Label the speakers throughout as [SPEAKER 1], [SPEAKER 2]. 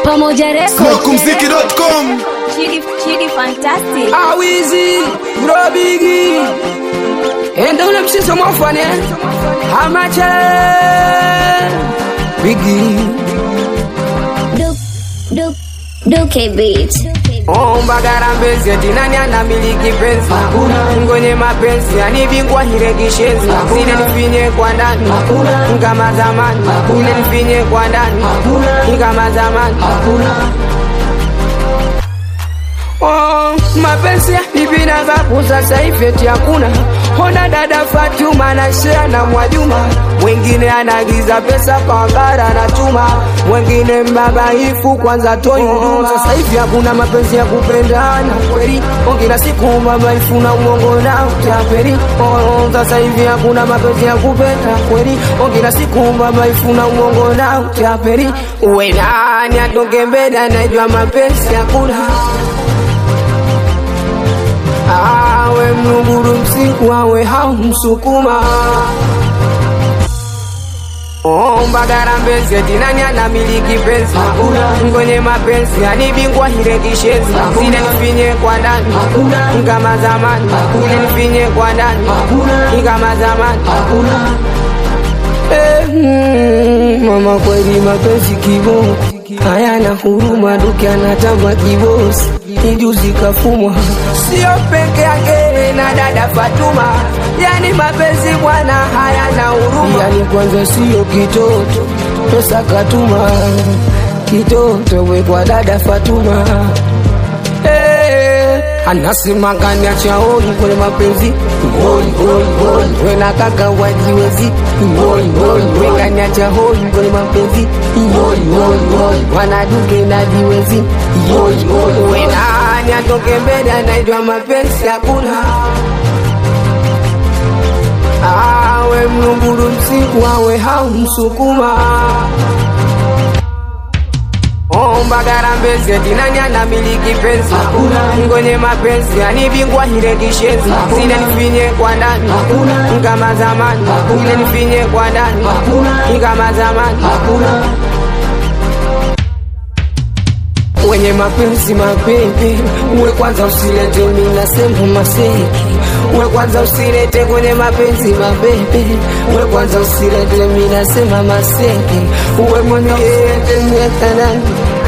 [SPEAKER 1] Pamoja Records.
[SPEAKER 2] Smokumziki.com
[SPEAKER 1] Chidi, Chidi fantastic.
[SPEAKER 3] awizi brobigi enda ule msizo mwafane hamache bigi
[SPEAKER 1] Duke, Duke, Duke Beat.
[SPEAKER 3] ombagara eti nani anamiliki penzi ngonye mapenzi anibingwa hirekishezi ile nifinye kwa ndani kama zamani ile nifinye kwa ndani kama zamani Oh, mapenzi nipinaga sasa hivi eti hakuna ona dada Fatuma na share na Mwajuma mwingine anagiza pesa kwa ngara na chuma mwingine mbabaifu kwanza toi huduma sasa hivi hakuna mapenzi ya kupendana kweli oh, kila siku mbabaifu na uongo na utapeli oh, sasa hivi hakuna mapenzi ya kupenda kweli oh, kila siku mbabaifu na uongo na utapeli uwe nani atoke mbele anajua mapenzi hakuna awe mlunguru msiku awe haumsukuma ombagara mbezi eti nani anamiliki penzi ngonye mapenzi anibingwa hirekishezi ile nifinye kwa ndani kama zamani ile nifinye kwa ndani kama zamani Eh, mm, mama kweli mapenzi kibo hayana huruma duke anatamba kibosi ijuzi kafumwa sio peke yake na dada Fatuma yani mapenzi bwana hayana huruma yani kwanza sio kitoto pesa katuma kitoto we kwa dada Fatuma Eh, anasema gani achaoni kwenye mapenzi ngoi ngoi ngoi we na kaka wajiwezi ngoi ngoi we gani achaoni kwenye mapenzi ngoi ngoi ngoi wanaduke na jiwezi ngoi ngoi we nani atoke mbele anaitwa mapenzi hakuna awe mlunguru msiku awe haumsukuma ombagara mbezi eti nani anamiliki penzi ngonye mapenzi anibingwa hirekishezi ile nifinye kwa ndani kama zamani ile nifinye kwa ndani kama zamani wenye mapenzi mapepe uwe kwanza usilete minasema maseki uwe kwanza usilete kwenye mapenzi mapepe uwe kwanza usilete minasema maseki uwe mwenye mwetanani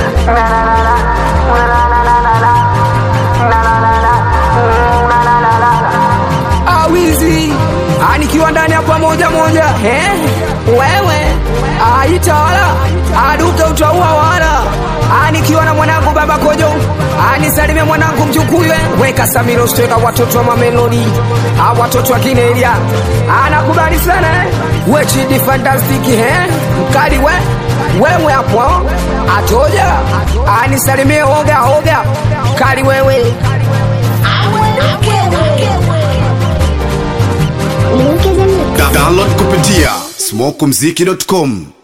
[SPEAKER 3] awizi anikiwa ndani ya pamoja moja eh? wewe aitawala aduke utaua wala anikiwa na mwanangu baba kojo anisalimie mwanangu mjukuywe weka samiro steka watoto wa mamelodi a watoto wa kinelia anakubali sana eh? wechidi fantastiki eh? mkali we wewe hapo atoja anisalimie oga oga mkali wewe
[SPEAKER 2] Da- Download kupitia smokumziki.com